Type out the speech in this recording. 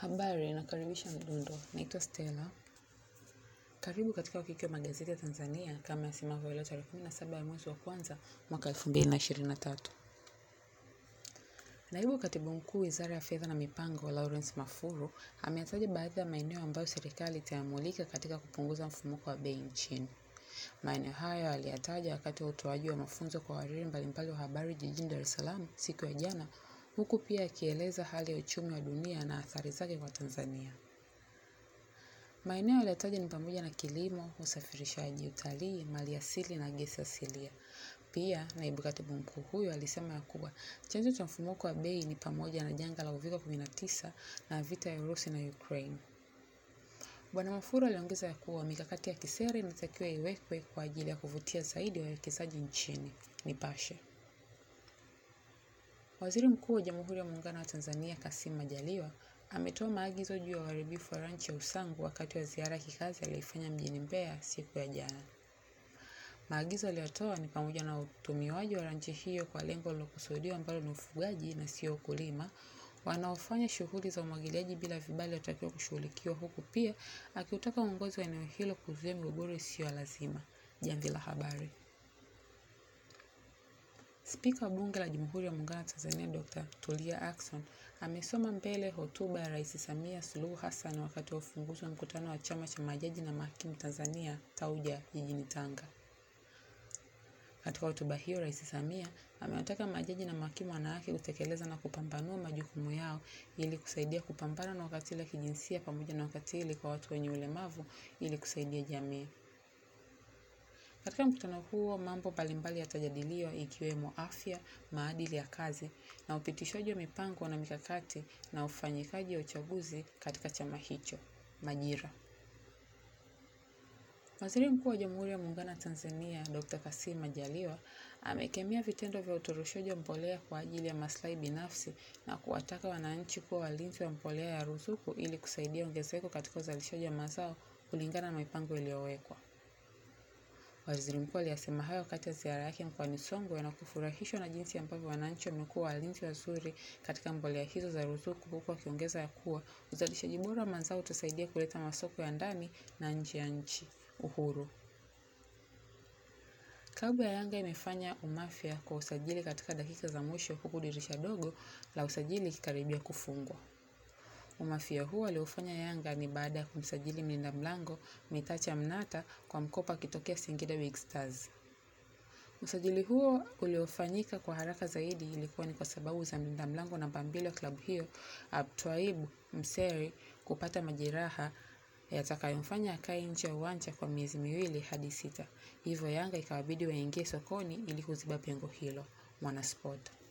Habari, nakaribisha mdundo. Naitwa Stella. Karibu katika wakiki wa magazeti ya Tanzania kama yasemavyo leo tarehe 17 ya mwezi wa kwanza mwaka 2023. Naibu Katibu Mkuu Wizara ya Fedha na Mipango, Lawrence Mafuru, ameyataja baadhi ya maeneo ambayo serikali itayamulika katika kupunguza mfumuko wa bei nchini. Maeneo hayo aliyataja wakati wa utoaji wa mafunzo kwa wahariri mbalimbali wa habari jijini Dar es Salaam siku ya jana, huku pia akieleza hali ya uchumi wa dunia na athari zake kwa Tanzania. Maeneo yaliyotajwa ni pamoja na kilimo, usafirishaji, utalii, maliasili na gesi asilia. Pia, naibu katibu mkuu huyo alisema ya kuwa chanzo cha mfumuko wa bei ni pamoja na janga la uviko 19 na vita ya Urusi na Ukraine. Bwana Mafuru aliongeza ya kuwa mikakati ya kisera inatakiwa iwekwe kwa ajili ya kuvutia zaidi wawekezaji nchini. Nipashe. Waziri Mkuu wa Jamhuri ya Muungano wa Tanzania Kassim Majaliwa ametoa maagizo juu ya uharibifu wa ranchi ya Usangu wakati wa ziara ya kikazi aliyoifanya mjini Mbeya siku ya jana. Maagizo aliyotoa ni pamoja na utumiwaji wa ranchi hiyo kwa lengo lilokusudiwa ambalo ni ufugaji na sio ukulima. Wanaofanya shughuli za umwagiliaji bila vibali watakiwa kushughulikiwa, huku pia akiutaka uongozi wa eneo hilo kuzuia migogoro isiyo ya lazima. Jamvi la Habari. Spika wa Bunge la Jamhuri ya Muungano wa Tanzania Dr. Tulia Ackson amesoma mbele hotuba ya Rais Samia Suluhu Hassan wakati wa ufunguzi wa mkutano wa Chama cha Majaji na Mahakimu Tanzania Tauja jijini Tanga. Katika hotuba hiyo, Rais Samia amewataka majaji na mahakimu wanawake kutekeleza na kupambanua majukumu yao ili kusaidia kupambana na ukatili wa kijinsia pamoja na ukatili kwa watu wenye ulemavu ili kusaidia jamii. Katika mkutano huo mambo mbalimbali yatajadiliwa ikiwemo afya, maadili ya kazi na upitishaji wa mipango na mikakati na ufanyikaji wa uchaguzi katika chama hicho. Majira. Waziri Mkuu wa Jamhuri ya Muungano wa Tanzania Dr. Kassim Majaliwa amekemea vitendo vya utoroshaji wa mbolea kwa ajili ya maslahi binafsi na kuwataka wananchi kuwa walinzi wa mbolea ya ruzuku ili kusaidia ongezeko katika uzalishaji wa mazao kulingana na mipango iliyowekwa. Waziri Mkuu aliyasema hayo wakati wa ziara yake mkoani Songwe na kufurahishwa na jinsi ambavyo wananchi wamekuwa walinzi wazuri katika mbolea hizo za ruzuku, huku akiongeza ya kuwa uzalishaji bora wa mazao utasaidia kuleta masoko ya ndani na nje ya nchi. Uhuru. Klabu ya Yanga imefanya umafia kwa usajili katika dakika za mwisho huku dirisha dogo la usajili ikikaribia kufungwa. Umafia huo aliofanya Yanga ni baada ya kumsajili mlinda mlango Mitacha Mnata kwa mkopo akitokea Singida Big Stars. Usajili huo uliofanyika kwa haraka zaidi ilikuwa ni kwa sababu za mlinda mlango namba mbili wa klabu hiyo Abtwaib Mseri kupata majeraha yatakayomfanya akae nje ya uwanja kwa miezi miwili hadi sita. Hivyo Yanga ikawabidi waingie sokoni ili kuziba pengo hilo. Mwanasport.